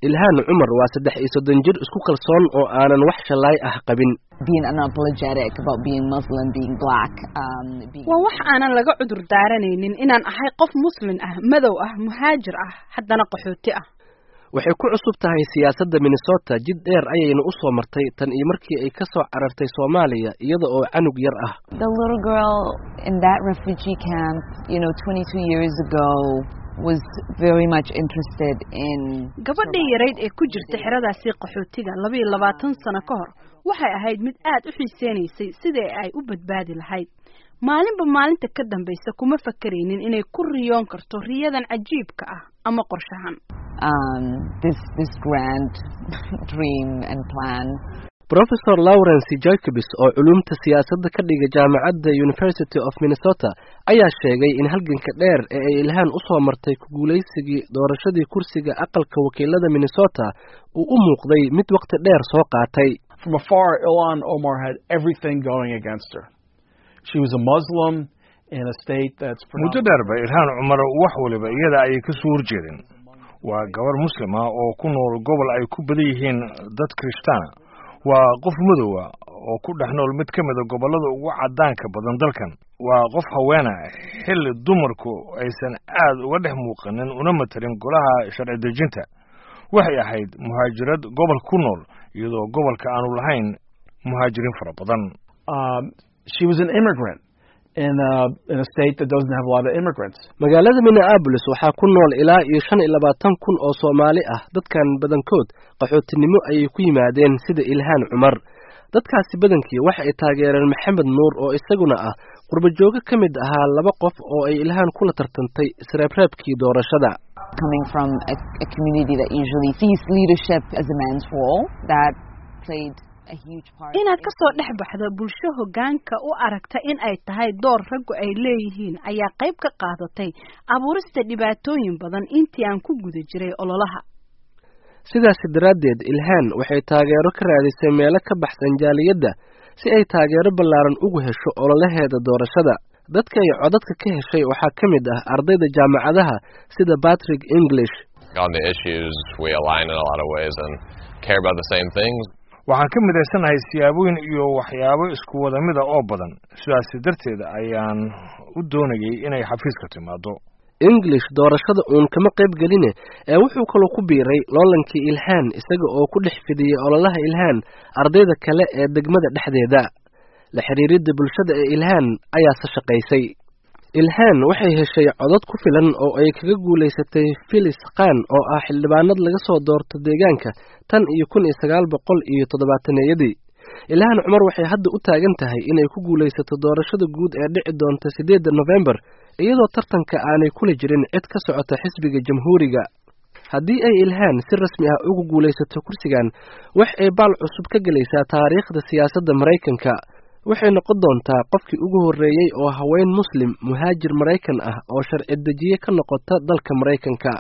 ilhaan cumar waa saddex iyo soddon jir isku kalsoon oo aanan wax shallaay ah qabin waa wax aanan laga cudur daaranaynin inaan ahay qof muslin ah madow ah muhaajir ah haddana qaxooti ah waxay ku cusub tahay siyaasadda minnesota jid dheer ayayna u soo martay tan iyo markii ay ka soo carartay soomaaliya iyada oo canug yar ah gabadhii yarayd ee ku jirta xeradaasi qaxootiga labayo labaatan sano ka hor waxay ahayd mid aad u xiiseynaysay sidii ay u badbaadi lahayd maalinba maalinta ka dambaysa kuma fakaraynin inay ku riyoon karto riyadan cajiibka ah ama qorshahan professor lawrence jacobs oo culumta siyaasadda ka dhiga jaamacadda university of minnesota ayaa sheegay in halganka dheer ee ay ilhaan u soo martay ku guulaysigii doorashadii kursiga aqalka wakiilada minnesota uu u muuqday mid waqti dheer soo qaatay From afar, Ilhan Omar had everything going against her. She was a Muslim in a state that's muddo dheerba ilhaan cumar wax waliba iyada ayay ka soo horjeedeen waa gabar muslima oo ku nool gobol ay ku badan yihiin dad kirishtaana waa qof madowa oo ku dhex nool mid ka mida gobollada ugu caddaanka badan dalkan waa qof haweena xilli dumarku aysan aad uga dhex muuqanin una matalin golaha sharci dejinta waxay ahayd muhaajirad gobolka ku nool iyadoo gobolka aanu lahayn muhaajiriin fara badan um, she was an immigrant in a, in a state that doesn't have a lot of immigrants. magaalada minneabolis waxaa ku nool ilaa iyo shan iyo labaatan kun oo soomaali ah dadkan badankood qaxootinimo ayay ku yimaadeen sida ilhaan cumar dadkaasi badankii waxa ay taageereen maxamed nuur oo isaguna ah qurbajoogo ka mid ahaa laba qof oo ay ilhaan kula tartantay isreebreebkii doorashada coming from a, a community that usually sees leadership as a man's role that played a huge part inaad ka soo dhex baxdo bulsho hoggaanka u aragta in ay tahay door raggu ay leeyihiin ayaa qayb ka qaadatay abuurista dhibaatooyin badan intii aan ku guda jiray ololaha sidaasi daraaddeed ilhaan waxay taageero ka raadisay meelo ka baxsan jaaliyadda si ay taageero ballaaran ugu hesho ololaheeda doorashada dadka ay codadka ka heshay waxaa ka mid ah ardayda jaamacadaha sida patrick english on the issues we align in a lot of ways and care about the same things waxaan ka midaysanahay siyaabooyin iyo waxyaabo isku wada mida oo badan sidaasi darteed ayaan u doonayay inay xafiiska timaado english doorashada uun kama qayb geline ee wuxuu kaloo ku biiray loolankii ilhaan isaga oo ku dhex fidiyey ololaha ilhaan ardayda kale ee degmada dhexdeeda la xiriiridda bulshada ee ilhaan ayaase shaqaysay ilhaan waxay heshay codad ku filan oo ay kaga guulaysatay filis khan oo ah xildhibaanad laga soo doorto deegaanka tan iyo kun iyo sagaal boqol iyo toddobaataneyadii ilhaan cumar waxay hadda u taagan tahay inay ku guulaysato doorashada guud ee dhici doonta siddeedda nofembar iyadoo tartanka aanay kula jirin cid ka socota xisbiga jamhuuriga haddii ay ilhaan si rasmi ah ugu guulaysato kursigan wax ay baal cusub ka gelaysaa taariikhda siyaasadda maraykanka waxay noqon doontaa qofkii ugu horreeyey oo haween muslim muhaajir maraykan ah oo sharci dejiye ka noqota dalka maraykanka